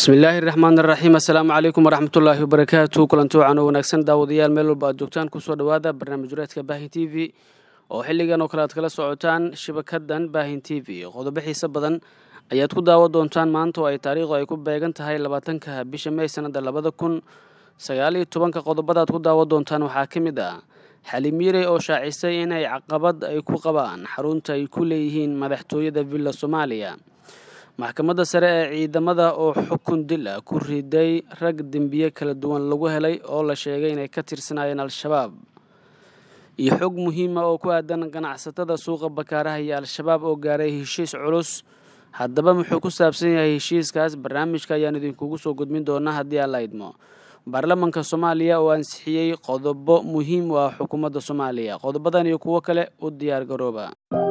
bismillaahi raxmaan raxiim assalaamu calaykum waraxmatullaahi wabarakaatu kulanti wacan oo wanaagsan daawadayaal meel walba aad joogtaan kusoo dhowaada barnaamij wareedka baahin t v oo xilligan oo kale aad kala socotaan shabakadan baahin t v qodobo xiise badan ayaad ku daawa doontaan maanta oo ay taariikhdu ay ku beegan tahay labaatanka bisha mey sanada labada kun sagaal iyo tobanka qodobadaad ku daawa doontaan waxaa ka mid ah xalimiire oo shaacisay inay caqabad ay ku qabaan xarunta ay ku leeyihiin madaxtooyada villa soomaaliya maxkamadda sare ee ciidamada oo xukun dil ah ku riday rag dembiye kala duwan lagu helay oo la sheegay inay ka tirsanaayeen al-shabaab iyo xog muhiima oo ku aadan ganacsatada suuqa bakaaraha iyo al-shabaab oo gaaray heshiis culus haddaba muxuu ku saabsan yahay heshiiskaas barnaamijka ayaan idinkugu soo gudmin doonaa haddii aan la idmo baarlamanka soomaaliya oo ansixiyey qodobo muhiim u ah xukuumadda soomaaliya qodobadan iyo kuwo kale u diyaar garooba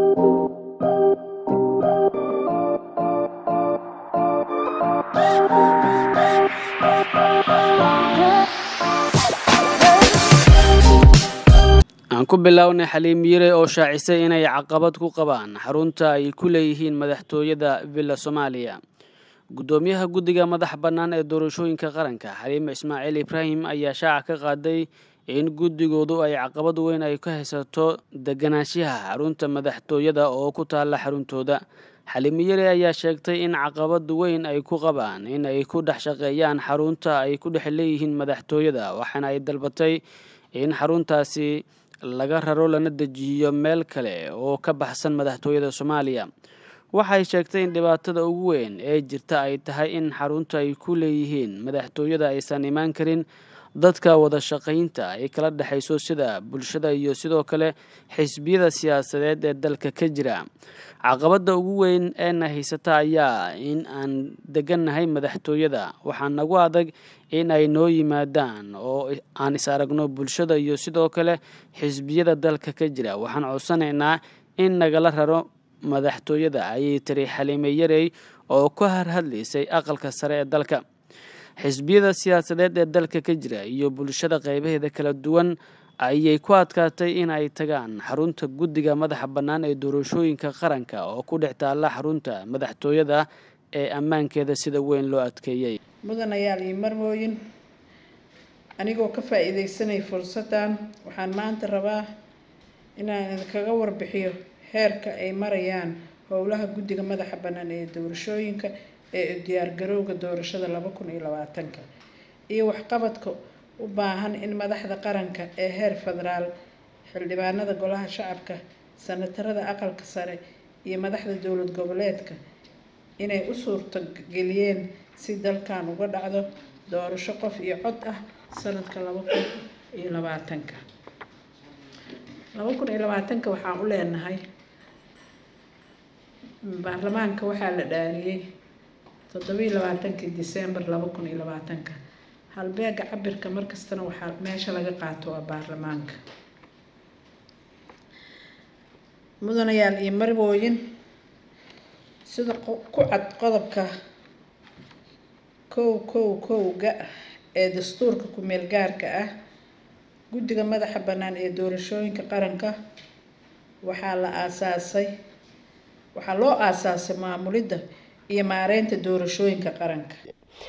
aan ku bilownay xaliim yire oo shaacisay inay caqabad ku qabaan xarunta ay ku leeyihiin madaxtooyada villa soomaaliya guddoomiyaha guddiga madax bannaan ee doorashooyinka qaranka xaliime ismaaciil ibraahim ayaa shaaca ka qaaday in guddigoodu ay caqabad weyn ay ka haysato deganaanshaha xarunta madaxtooyada oo ku taalla xaruntooda xaliim yire ayaa sheegtay in caqabad weyn ay ku qabaan in ay ku dhex shaqeeyaan xarunta ay ku dhex leeyihiin madaxtooyada waxaana ay dalbatay in xaruntaasi laga raro lana dejiyo meel kale oo ka baxsan madaxtooyada soomaaliya waxay sheegtay in dhibaatada ugu weyn ee jirta ay tahay in xarunta ay ku leeyihiin madaxtooyada aysan imaan karin dadka wada shaqaynta ay kala dhexayso sida bulshada iyo sidoo kale xisbiyada siyaasadeed ee dalka ka jira caqabadda ugu weyn eena haysata ayaa in aan degannahay madaxtooyada waxaa nagu adag in ay noo yimaadaan oo aan is aragno bulshada iyo sidoo kale xisbiyada dalka ka jira waxaan codsanaynaa in nagala raro madaxtooyada ayay tiri xaliime yarey oo ka harhadlaysay aqalka sare ee dalka xisbiyada siyaasadeed ee dalka ka jira iyo bulshada qeybaheeda kala duwan ayay ku adkaatay in ay tagaan xarunta guddiga madaxa bannaan ee doorashooyinka qaranka oo ku dhex taalla xarunta madaxtooyada ee ammaankeeda sida weyn loo adkeeyey mudanayaal iyo marmooyin anigoo ka faa-iideysanay fursaddan waxaan maanta rabaa inaan idinkaga warbixiyo heerka ay marayaan howlaha guddiga madaxa bannaan ee doorashooyinka ee diyaargarowga doorashada laba kun iyo labaatanka iyo waxqabadka u baahan in madaxda qaranka ee heer federaal xildhibaanada golaha shacabka sanatarada aqalka sare iyo madaxda dowlad goboleedka inay u suurto geliyeen si dalkan uga dhacdo doorasho qof iyo cod ah sanadka laba kun iyo labaatanka laba kun iyo labaatanka waxaan u leenahay baarlamaanka waxaa la dhaariyey toddobiiyo labaatankii december laba kun iyo labaatanka halbeega cabirka markastana waxaa meesha laga qaato waa baarlamaanka mudanayaal iyo marwooyin sida ku cad qodobka kow kow kowga ee dastuurka ku-meel gaarka ah guddiga madaxa bannaan ee doorashooyinka qaranka waxaa la aasaasay waxaa loo aasaasay maamulidda iyo maareynta doorashooyinka qaranka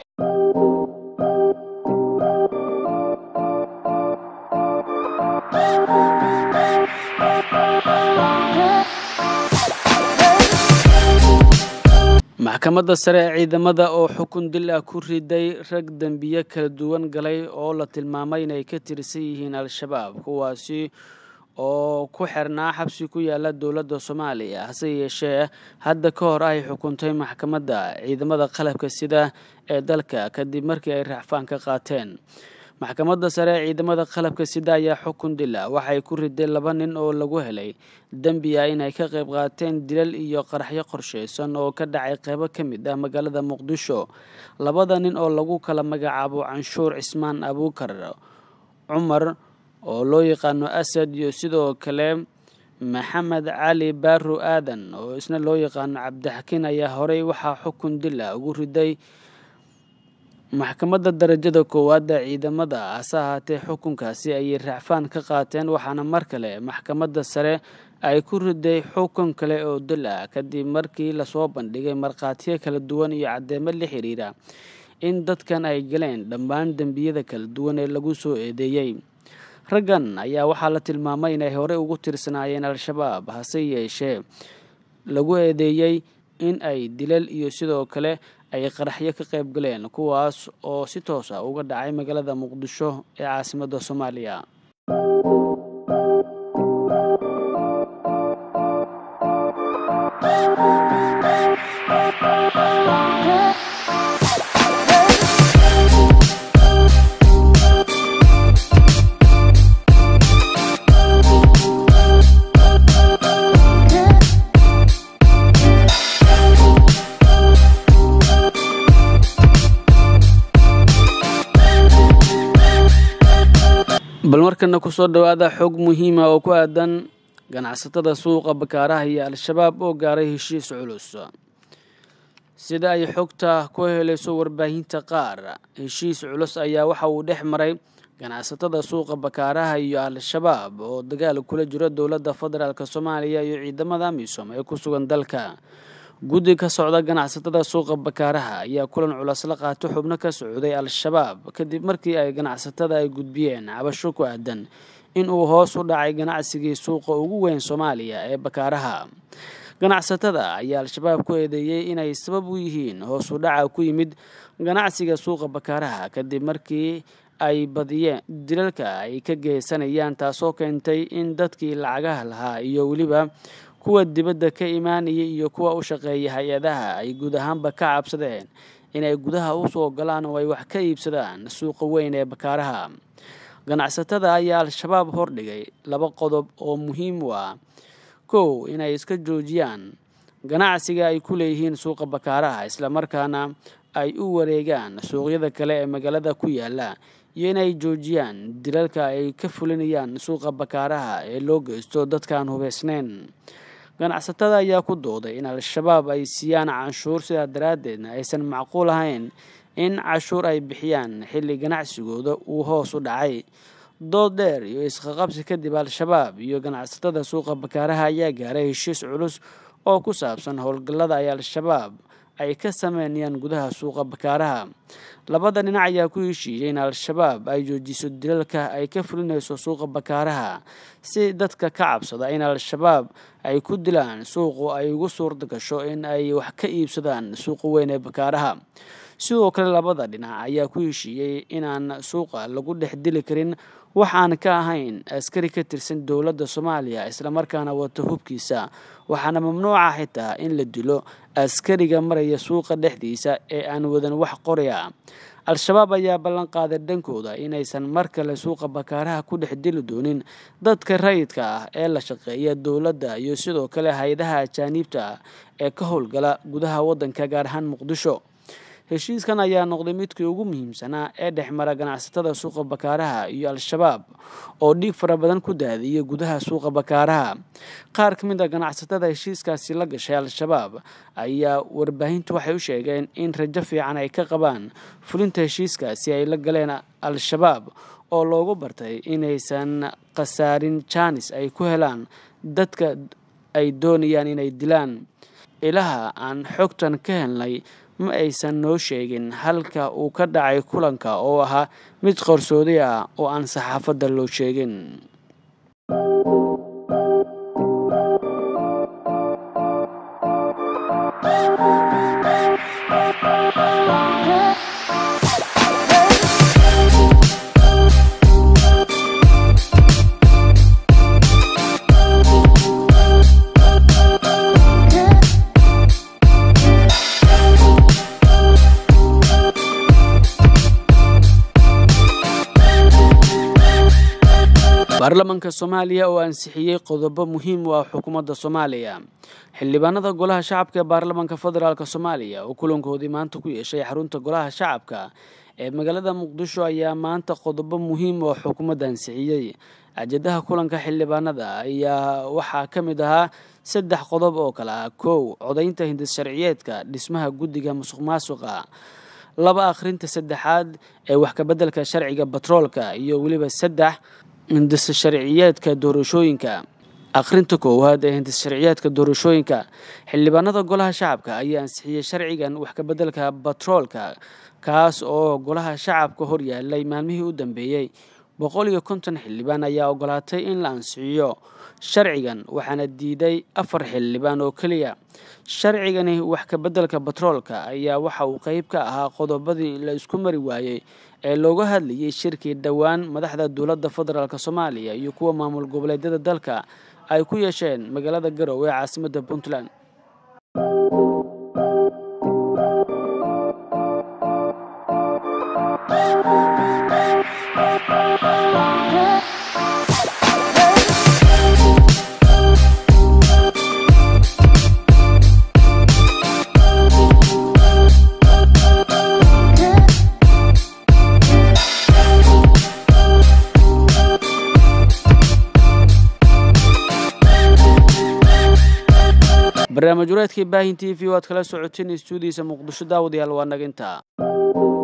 maxkamadda sare ee ciidamada oo xukun dil ah ku riday rag dembiye kala duwan galay oo la tilmaamay inay ka tirsan yihiin al-shabaab kuwaasi oo ku xirnaa xabsi ku yaala dowladda soomaaliya hase yeeshee hadda ka hor ay xukuntay maxkamadda ciidamada qalabka sida ee dalka kadib markii ay racfaan ka qaateen maxkamadda sare ee ciidamada qalabka sida ayaa xukun dila waxay ku riday laba nin oo lagu helay dembi ah inay ka qayb qaateen dilal iyo qaraxyo qorshaysan oo ka dhacay qeybo ka mid ah magaalada muqdisho labada nin oo lagu kala magacaabo canshuur cismaan abuukar cumar oo loo yaqaano asad iyo sidoo kale maxamed cali baaro aadan oo isna loo yaqaano cabdixakiin ayaa horey waxaa xukun dila ugu riday maxkamadda darajada koowaada ciidamada hase ahaatee xukunkaasi ayay racfaan ka qaateen waxaana mar kale maxkamadda sare ay ku riday xukun kale oo dil ah kadib markii lasoo bandhigay markhaatiyo kala duwan iyo caddeemo la xiriira in dadkan ay galeen dhammaan dembiyada kala duwan ee lagu soo eedeeyey raggan ayaa waxaa la tilmaamay inay horey ugu tirsanaayeen al-shabaab hase yeeshee lagu eedeeyey in ay dilal iyo sidoo kale ay qaraxyo ka qayb galeen kuwaas oo si toos ah uga dhacay magaalada muqdisho ee caasimadda soomaaliya bal markana kusoo dhowaada xog muhiima oo ku aadan ganacsatada suuqa bakaaraha iyo al-shabaab oo gaaray heshiis culus sida ay xogta ku helayso warbaahinta qaar heshiis culus ayaa waxa uu dhex maray ganacsatada suuqa bakaaraha iyo al-shabaab oo dagaal kula jiro dowladda federaalk soomaaliya iyo ciidamada amisom ee ku sugan dalka guddi ka socda ganacsatada suuqa bakaaraha ayaa kulan culas la qaato xubno ka socday al-shabaab kadib markii ay ganacsatada ay gudbiyeen cabasho ku aadan in uu hoos u dhacay ganacsigii suuqa ugu weyn soomaaliya ee bakaaraha ganacsatada ayaa al-shabaab ku eedeeyey inay sabab u yihiin hoos u dhaca ku yimid ganacsiga suuqa bakaaraha kadib markii ay badiyeen dilalka ay ka geysanayaan taasoo keentay in dadkii lacagaha lahaa iyo weliba kuwa dibadda ka imaanaya iyo kuwa u shaqeeya hay-adaha ay guud ahaanba ka cabsadeen inay gudaha usoo galaan oo ay wax ka iibsadaan suuqa weyn ee bakaaraha ganacsatada ayaa al-shabaab hordhigay laba qodob oo muhiim u ah kow inay iska joojiyaan ganacsiga ay ku leeyihiin suuqa bakaaraha islamarkaana ay u wareegaan suuqyada kale ee magaalada ku yaala iyo inay joojiyaan dilalka ay ka fulinayaan suuqa bakaaraha ee loo geysto dadkaan hubeysnayn ganacsatada ayaa ku dooday in al-shabaab ay siiyaan canshuur sidaa daraaddeedna aysan macquul ahayn in cashuur ay bixiyaan xilli ganacsigooda uu hoos u dhacay dood dheer iyo isqaqabsi kadib al-shabaab iyo ganacsatada suuqa bakaaraha ayaa gaaray heshiis culus oo ku saabsan howlgallada ay al-shabaab ay ka sameynayaan gudaha suuqa bakaaraha labada dhinac ayaa ku heshiiyey in al-shabaab ay joojiso dilalka ay ka fulinayso suuqa bakaaraha si dadka ka cabsada in al-shabaab ay ku dilaan suuqu ay ugu suurta gasho in ay wax ka iibsadaan suuqa weyn ee bakaaraha sidoo kale labada dhinac ayaa ku heshiiyey inaan suuqa lagu dhex dili karin wax aan ka ahayn askari ka tirsan dowladda soomaaliya islamarkaana wata hubkiisa waxaana mamnuuca xitaa in la dilo askariga maraya suuqa dhexdiisa ee aan wadan wax qoraya al-shabaab ayaa ballan qaaday dhankooda inaysan mar kale suuqa bakaaraha ku dhex dili doonin dadka rayidka ah ee la shaqeeya dowladda iyo sidoo kale hay-adaha ajaaniibta ah ee ka howlgala gudaha waddanka gaar ahaan muqdisho heshiiskan ayaa noqday midkii ugu muhiimsanaa ee dhex mara ganacsatada suuqa bakaaraha iyo al-shabaab oo dhiig fara badan ku daadiyay gudaha suuqa bakaaraha qaar ka mid a ganacsatada heshiiskaasi la gashay al-shabaab ayaa warbaahintu waxay u sheegeen in rajo fiican ay ka qabaan fulinta heshiiskaasi ay la galeen al-shabaab oo loogu bartay inaysan khasaarin jaanis ay ku helaan dadka ay doonayaan inay dilaan ilaha aan xogtan ka helnay ma aysan noo sheegin halka uu ka dhacay kulanka oo ahaa mid qarsoodi ah oo aan saxaafadda loo sheegin baarlamaanka soomaaliya oo ansixiyey qodobo muhiim u ah xukuumadda soomaaliya xildhibaanada golaha shacabka ee baarlamaanka federaalk soomaaliya oo kulankoodii maanta ku yeeshay xarunta golaha shacabka ee magaalada muqdisho ayaa maanta qodobo muhiim oo xukuumadda ansixiyey ajadaha kulanka xildhibaanada ayaa waxaa ka mid ahaa saddex qodob oo kale ah kow codaynta hindis sharciyeedka dhismaha guddiga musuq maasuqa laba akhrinta saddexaad ee wax kabeddelka sharciga batroolka iyo weliba saddex hindis sharciyeedka doorashooyinka akhrinta koowaad ee hindis sharciyeedka doorashooyinka xildhibaanada golaha shacabka ayaa ansixiyey sharcigan wax kabeddelka batroolka kaas oo golaha shacabka hor yaalay maalmihii u dambeeyey boqol iyo konton xildhibaan ayaa ogolaatay in la ansixiyo sharcigan waxaana diiday afar xildhibaan oo keliya sharcigani wax ka beddelka batroolka ayaa waxa uu qeyb ka ahaa qodobadii la isku mari waayey ee looga hadlayay shirkii dhowaan madaxda dowladda federaalk soomaaliya iyo kuwa maamul goboleedyada dalka ay ku yeesheen magaalada garowe ee caasimadda puntland barnaamij wareedkii baahin t v o aad kala socoteen istuudiisa muqdisho daawadayaal waa naginta